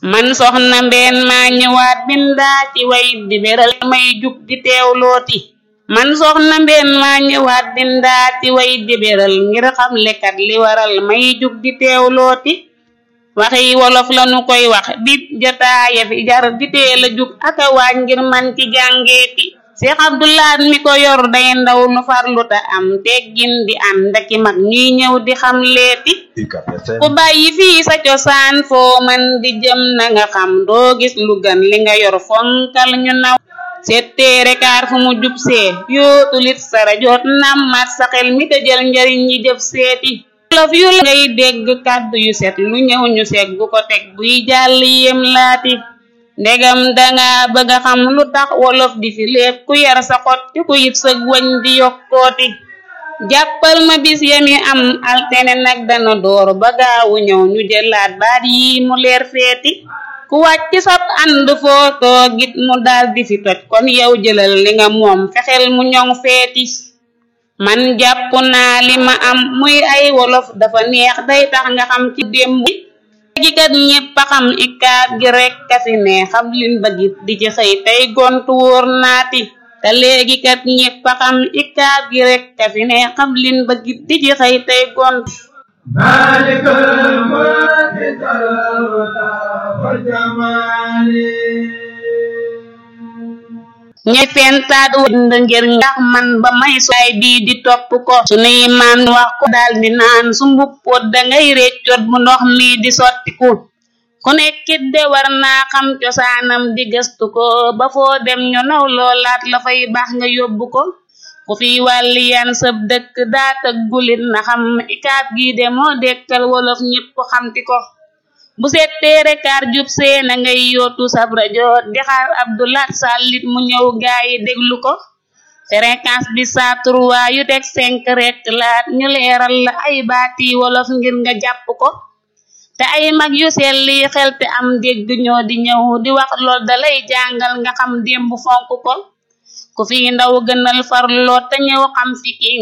man soxna mbeen maa ñëwaat bindaa ci way di beral may jug di teewlooti man soxna mbeen maa ñëwaat bindaa ci way di beral ngir xam lekat li waral may jug di teewlooti waxi wolof lanu koy wax di jataaya fi jar di teel a jug aka waaj ngir man ci jàngeeti Seex Abdulaat mi ko yor day ndaw lu farlu ta am teggin di ànd aki mag ñuy ñëw di xam leeti ku bàyyi fii sa cosaan foo man di jëm na nga xam doo gis lu gën li nga yor fonkal ñu naw setteere kaar fu mu jub see yootulit sara joot nammat sa xel mi te jël njariñ yi jëf seeti wolof yu la ngay dégg kàddu yu set lu ñëw ñu seggu ko teg buy jàll yem laati ndegam danga bëgga xam lu tax wolof di fi lépp ku yar sa xot ci ku yit sëg wañ di yokkooti jàppal ma bis yami am altene nag dana door ba gaawu ñëw ñu jëlaat baat yi mu leer feeti ku wàcc sab ànd foo toogit mu daal di fi toj kon yow jëlal li nga moom fexeel mu ñoŋ feeti man jàpp naa li ma am muy ay wolof dafa neex day tax nga xam ci démb léegi kat ñépp a xam ikaat gi rek kasi ne xam lin bëggit di ci xëy tey gontu wóor naati te léegi kat ñépp a xam ikaat gi rek kasi ne xam lin bëggit di ci xëy tey gontu maalikal mulki sarwata wal jamaali ñay pentaat wënd ngir ndax man ba may suay bii di topp ko sunuy maam wax ko daal di naan su mbuppoot dangay réccoot bu ndox mi di sottiku ku nekkit de war naa xam cosaanam di gëstu ko ba foo dem ñu naw loolaat la fay baax nga yóbbu ko ku fi wàlli yan sëb dëkk daa tëggulit na xam ikaat gi de moo dekkal wolof ñépp xamti ko bu settee rekaar jub see na ngay yootu sab rajo di xaar Abdulaat sàllit mu ñëw gaayi déglu ko fréquence bi saa trois yu teg cinq rek laat ñu leeral la ay baati wolof ngir nga jàpp ko te ay mag yu selli xel te am dégg ñoo di ñëw di wax lool dalay jàngal nga xam démb fonk ko ku fi ndaw gënal farloo te ñëw xam fi ki